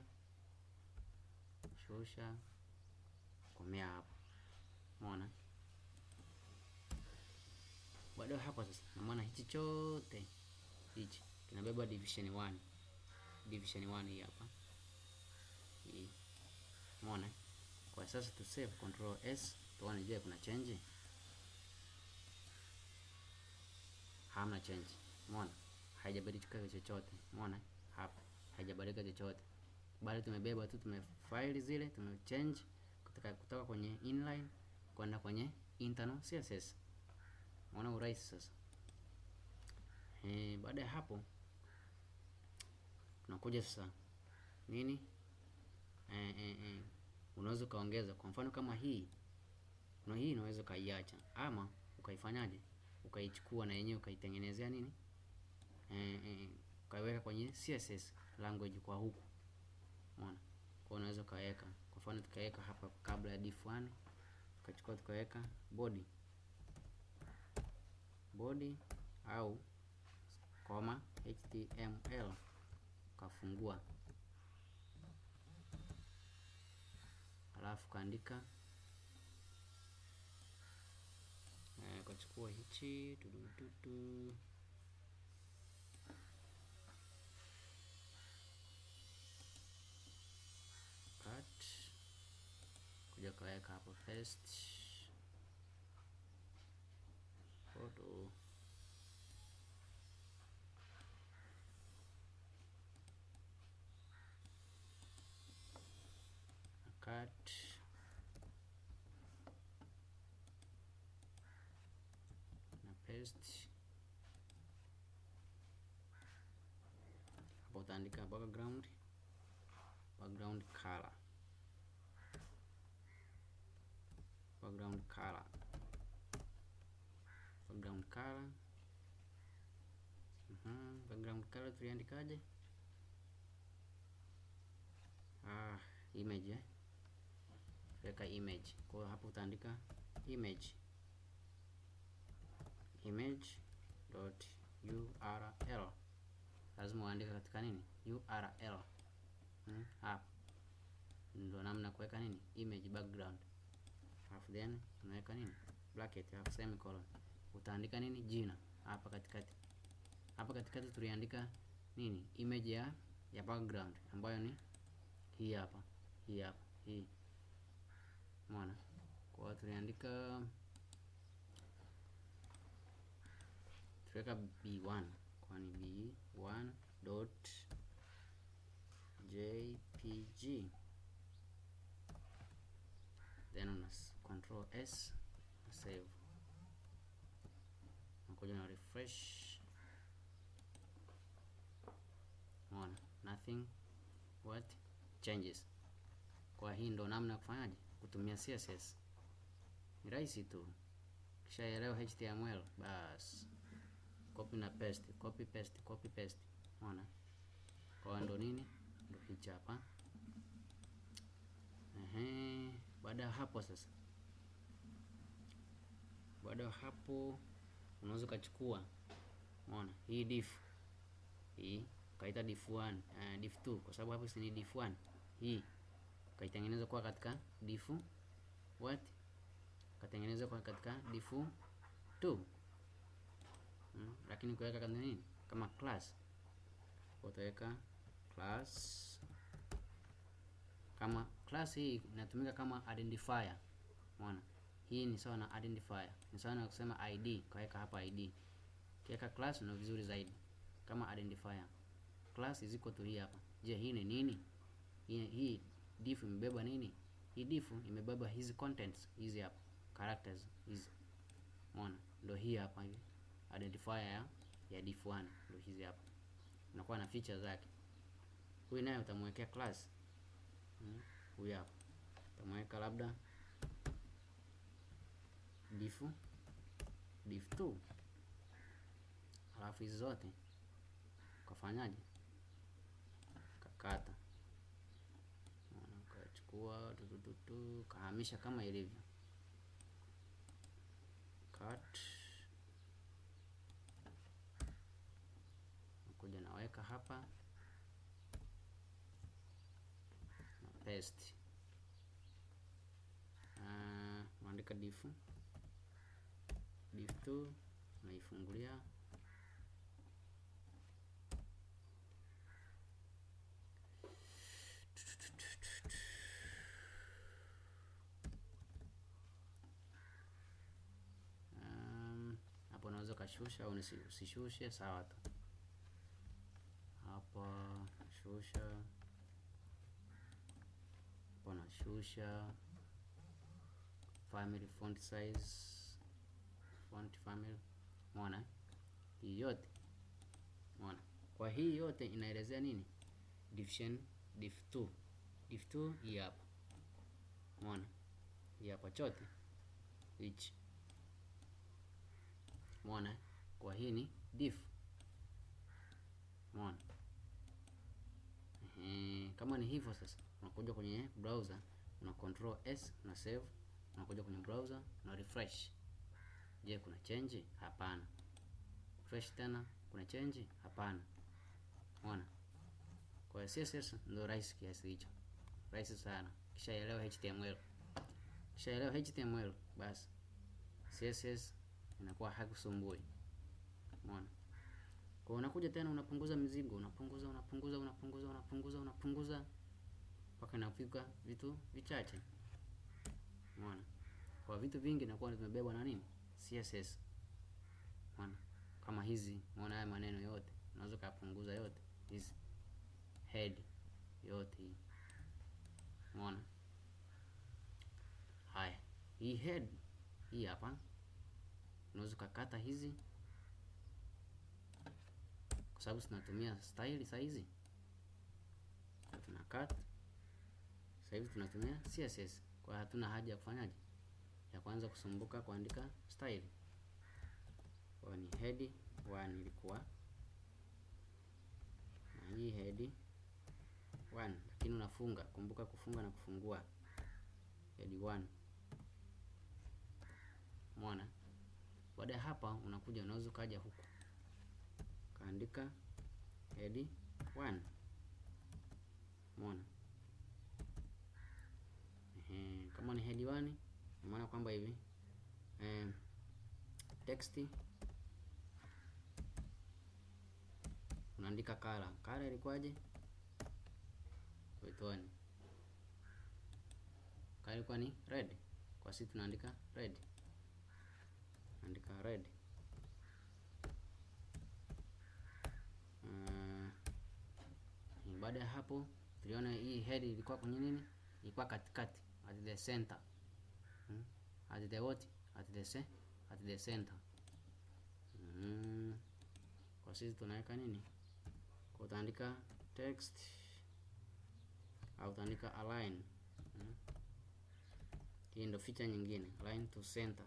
shusha, komea hapo. Umeona? Baada hapo sasa, na maana hichi chote hichi kinabeba division 1, division 1 hii hapa hii. Umeona? Kwa sasa tu save control S, tuone je kuna change. Hamna change. Umeona? Haijabadilika chochote. Umeona? Hapa haijabadilika chochote, bali tumebeba tu, tumefile zile, tumechange kutoka kutoka kwenye inline kwenda kwenye internal CSS. Unaona urahisi sasa. Eh, baada ya hapo tunakuja sasa nini, eh, eh, eh, unaweza ukaongeza. Kwa mfano kama hii na hii unaweza ukaiacha ama ukaifanyaje, ukaichukua na yenyewe ukaitengenezea nini, eh, eh, ukaiweka kwenye CSS language kwa huku. Umeona? Kwa unaweza ukaweka kwa mfano tukaweka hapa kabla ya div 1 tukachukua tukaweka body body au koma html ukafungua, alafu kaandika eh, ukachukua hichi tudututu kuja kaweka hapo first photo cut na paste hapo, utaandika background background color background color background color uh -huh. background color tuliandikaje? Ah, image eh, weka image. Kwa hiyo hapo utaandika image image dot url, lazima uandike katika nini url. Hmm, hapa ndio namna kuweka nini image background alafu then unaweka nini bracket alafu semicolon, utaandika nini jina hapa katikati. Hapa katikati tuliandika nini image ya ya background ambayo ni hii hapa, hii hapa, hii umeona. Kwa hiyo tuliandika tuweka b1 kwani b1 dot jpg then una control s na save, nakuja na refresh. Umeona, nothing what changes. Kwa hii ndo namna ya kufanyaje kutumia CSS, ni rahisi tu, kishaelewa HTML bas, copy na paste, copy paste, copy paste. Umeona, kwa ndo nini, ndo hichi hapa. Ehe, baada ya hapo sasa, baada ya hapo unaweza ukachukua, umeona hii div hii ukaita div 1 uh, div 2 kwa sababu hapo si ni div 1 hii ukaitengeneza kwa katika div what ukatengeneza kwa katika div 2 hmm, lakini kuweka kama nini kama class utaweka class kama class hii inatumika kama identifier. Umeona? Hii ni sawa na identifier. Ni sawa na kusema ID, kaweka hapa ID. Kiweka class na vizuri zaidi kama identifier. Class is equal to hii hapa. Je, hii ni nini? Hii, hii diff imebeba nini? Hii diff imebeba hizi contents hizi hapa, characters hizi. Umeona? Ndio hii hapa hivi. Identifier ya, ya diff 1 ndio hizi hapa. Unakuwa na feature zake. Huyu naye utamwekea class. Hmm. Huyu hapa. Utamweka labda diff diff 2. Alafu hizi zote ukafanyaje? Kakata ukachukua tutututu kahamisha kama ilivyo cut, nakuja naweka hapa na paste. Uh, naandika diff diff 2 naifungulia hapo unaweza ukashusha au usishushe, sawa tu. Hapa shusha, hapo nashusha family font size, font family. Umeona hii yote, umeona. Kwa hii yote inaelezea nini? Division diff 2, diff 2 hii hapa, umeona hii hapa chote hichi Umeona? Kwa hii ni diff. Umeona? Ehe, kama ni hivyo sasa, unakuja kwenye browser, una control S, una save, unakuja kwenye browser, una refresh. Je, kuna change? Hapana. Refresh tena, kuna change? Hapana. Umeona? Kwa CSS ndio rahisi kiasi hicho. Rahisi sana. Kishaelewa HTML. Kishaelewa HTML basi CSS inakuwa hakusumbui. Umeona? Kwa unakuja tena unapunguza mizigo, unapunguza unapunguza unapunguza unapunguza unapunguza mpaka inafika vitu vichache. Umeona? Kwa vitu vingi inakuwa vimebebwa na nini? CSS. Umeona? Kama hizi, umeona haya maneno yote, unaweza kupunguza yote hizi. Head yote hii. Umeona? Haya. Hii head hii hapa unaweza ukakata hizi kwa sababu tunatumia style saa hizi, tuna cut sasa hivi tunatumia CSS, kwa hatuna haja ya kufanyaje, ya kwanza kusumbuka kuandika style. Kwa ni head 1 ilikuwa na hii head 1, lakini unafunga, kumbuka kufunga na kufungua head 1. Umeona? Baada ya hapa unakuja unaweza ukaja huku kaandika head 1. Umeona? Ehe, kama ni head 1 maana kwamba hivi eh, text unaandika kala kala ilikuwaje? Wetoni kala ilikuwa ni red, kwa sisi tunaandika red andika red. Uh, baada ya hapo tuliona hii head ilikuwa kwenye nini? Ilikuwa katikati at the center. Hmm? At the what? At the se at the center. Hmm. Kwa sisi tunaweka nini? Kwa utaandika text au utaandika align. Hmm? Hii ndio feature nyingine, align to center.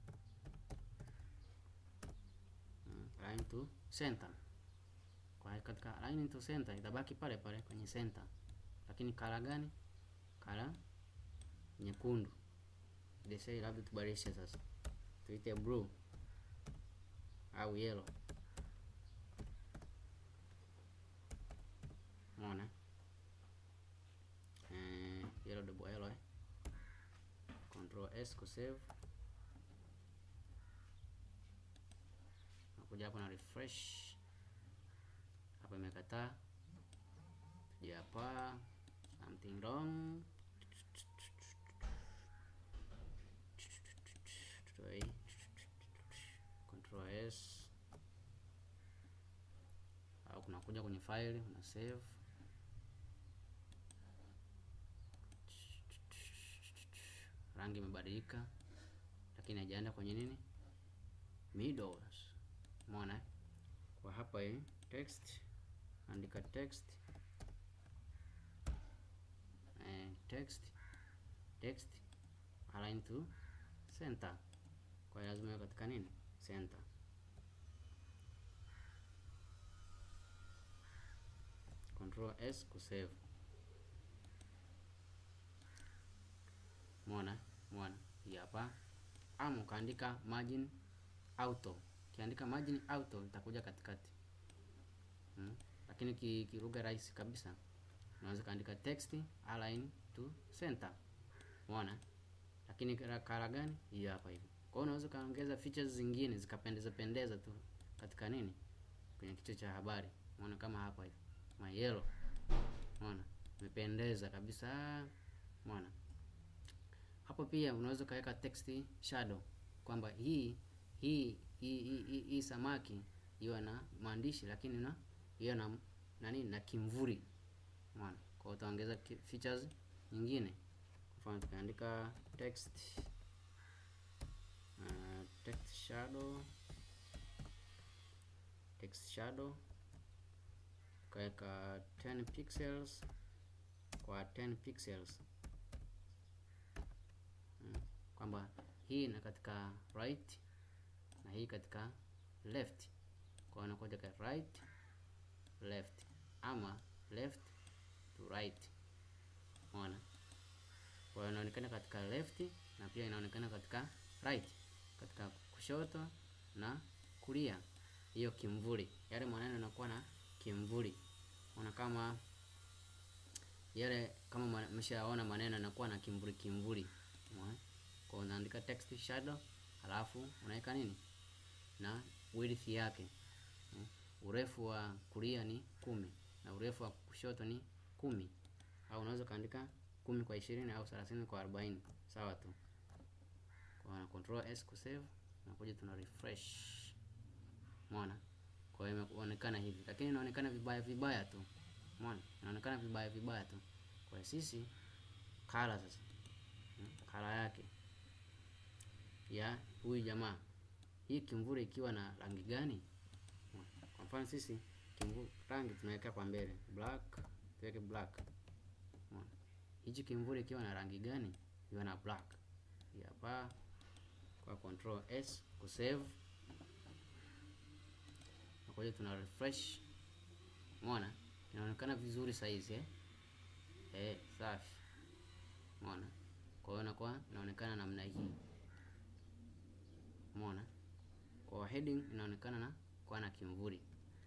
Align to center. Kwa katika align to center itabaki pale pale kwenye center, lakini kala gani? Kala nyekundu. Desai labda tubadilishe sasa, tuite blue au yellow. Umeona eh, yellow double yellow eh. Control S ku save kuja hapo na refresh hapa, imekataa. Tuja hapa something wrong tutoe hii. control s au kunakuja kwenye file una save rangi imebadilika lakini haijaenda kwenye nini middles umeona kwa hapa hii text andika text eh, text text align to center kwa hiyo lazima iwe katika nini center control s kusave Umeona? Umeona? Hii hapa. Ama ukaandika margin auto. Ukiandika margin auto itakuja katikati. Hmm? Lakini ki, kilugha rahisi kabisa. Unaweza kaandika text align to center. Umeona? Lakini kala kala gani? Hii hapa hivi. Kwa hiyo unaweza kaongeza features zingine zikapendeza pendeza tu katika nini? Kwenye kichwa cha habari. Umeona kama hapa hivi. My yellow. Umeona? Imependeza kabisa. Umeona? Hapo pia unaweza ukaweka text shadow kwamba hii hii hii hii, hii, hii samaki iwe na maandishi lakini na iwe na na nini na kimvuri. Umeona? Kwa hiyo utaongeza ki- features nyingine. Kwa mfano tukaandika text uh, text shadow text shadow ukaweka 10 pixels kwa 10 pixels Mm, kwamba hii na katika right na hii katika left kwa hiyo inakuja katika right left ama left to right umeona kwa hiyo inaonekana katika left na pia inaonekana katika right katika kushoto na kulia hiyo kimvuli yale maneno yanakuwa na kimvuli ona kama yale kama mwa- mshaona maneno yanakuwa na kimvuli kimvuli umeona kwa unaandika text shadow halafu unaweka nini na width yake Mm. urefu wa kulia ni kumi na urefu wa kushoto ni kumi au unaweza ukaandika kumi kwa ishirini au thelathini kwa arobaini sawa tu kwa na control s kusave nakuja tuna refresh umeona kwa hiyo imeonekana hivi lakini inaonekana vibaya vibaya tu umeona inaonekana vibaya vibaya tu kwa hiyo sisi kala sasa Mm, kala yake ya huyu jamaa hii kimvuri ikiwa na rangi gani Umeona? kwa mfano sisi kimvuri rangi tunaweka kwa mbele black tuweke black Umeona? hichi kimvuri ikiwa na rangi gani iwe na black Hii hapa kwa control s kusave nakuja tuna refresh umeona inaonekana vizuri saizi eh? Eh, safi umeona kwa hiyo inakuwa inaonekana namna hii umeona kwa heading inaonekana na kwa na kimvuri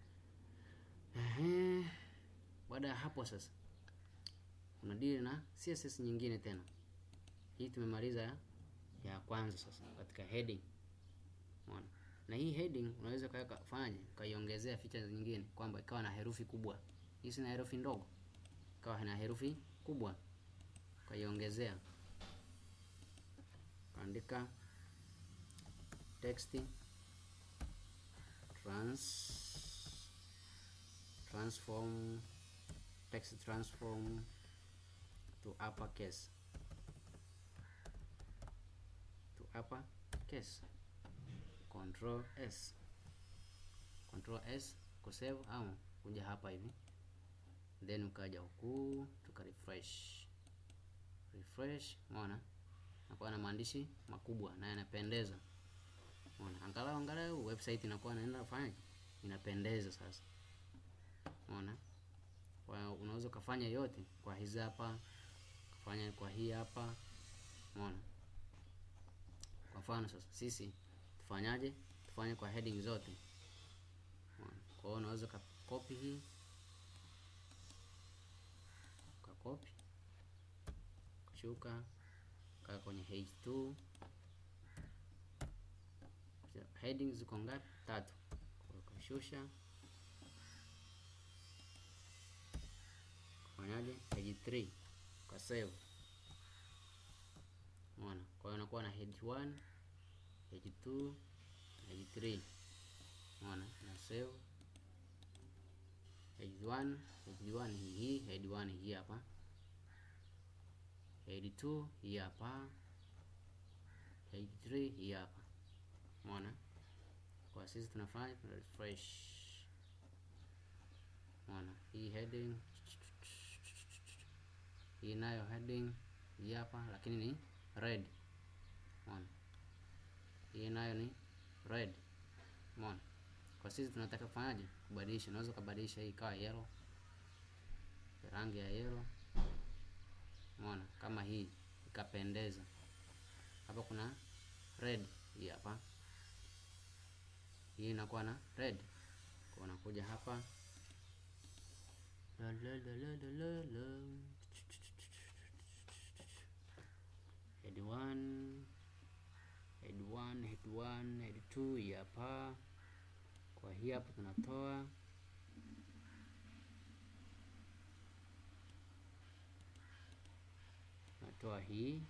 Ehe. baada ya hapo sasa kuna deal na css nyingine tena hii tumemaliza ya, ya kwanza sasa katika heading umeona na hii heading unaweza ukaweka fanyaje ukaiongezea features nyingine kwamba ikawa na herufi kubwa hii sina herufi ndogo ikawa na herufi kubwa ukaiongezea andika text trans transform text transform to uppercase to uppercase control s control s kusave au kuja hapa hivi then ukaja huku tuka refresh refresh umeona nakuwa na maandishi makubwa na yanapendeza umeona angalau angalau website inakuwa inaenda kufanya inapendeza sasa umeona kwa unaweza ukafanya yote kwa hizi hapa kufanya kwa hii hapa umeona kwa mfano sasa sisi tufanyaje tufanye kwa heading zote umeona kwa hiyo unaweza ukakopi hii ukakopi kushuka kaa kwenye h2 heading ziko ngapi tatu Kwa hiyo ukashusha kufanyaje page 3 kwa save. Umeona? Kwa hiyo inakuwa na head 1, head 2, head 3. Umeona? Na save. Head 1, head 1 ni hii, head 1 hii hapa. Head 2 hii hapa. Head 3 hii hapa. Umeona? Kwa sisi tunafanya tuna refresh. Umeona? Hii heading hii nayo heading hii hapa, lakini ni red. Umeona? Hii nayo ni red. Umeona? Kwa sisi tunataka kufanyaje? Kubadilisha. Unaweza kubadilisha hii ikawa yellow, rangi ya yellow. Umeona? Kama hii ikapendeza. Hapa kuna red hii hapa, hii inakuwa na red. Kwa unakuja hapa la la la la la la la head 1 head 1 head 1 head 2 hii hapa. Kwa hii hapa tunatoa tunatoa hii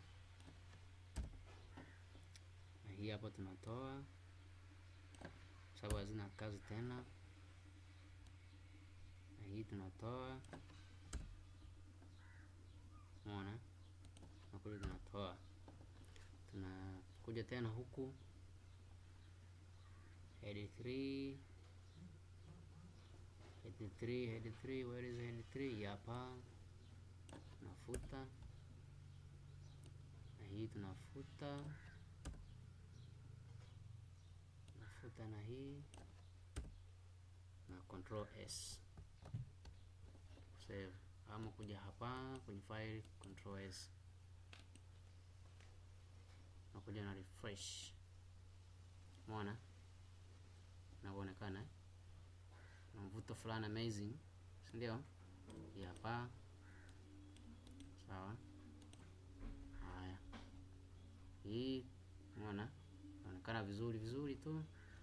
na hii hapa tunatoa, sababu hazina kazi tena, na hii tunatoa. Umeona, tunakuja tunatoa, tunakuja tena huku head 3 head 3 head 3 where is head 3? Hapa tunafuta na hii tunafuta nafuta na hii na control S save, ama kuja hapa kwenye file control S na kuja na refresh. Umeona inavyoonekana na mvuto fulani amazing, si ndio? Hii hapa sawa. Haya, hii umeona inaonekana vizuri vizuri tu.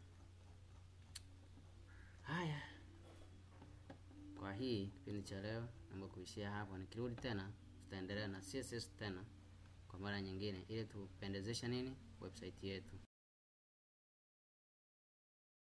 Haya, kwa hii kipindi cha leo naomba kuishia hapa. Nikirudi tena, tutaendelea na CSS tena kwa mara nyingine, ili tupendezesha nini website yetu.